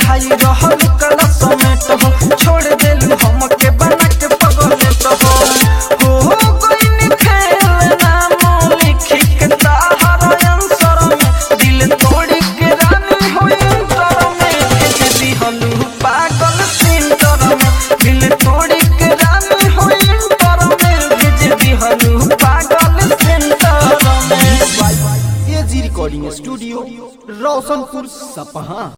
पढ़ाई रहल क्लास में तो हो छोड़ देलू हमके बना के पगले तो हो हो हो गइनी खेल नाम लिखी के ताहर अंसर में दिल तोड़ी के रानी हो इंटर में भेज दिहलू पागल सिंटर में दिल तोड़ी के रानी हो इंटर में भेज दिहलू पागल सिंटर में एजी रिकॉर्डिंग स्टूडियो रोशनपुर सपहा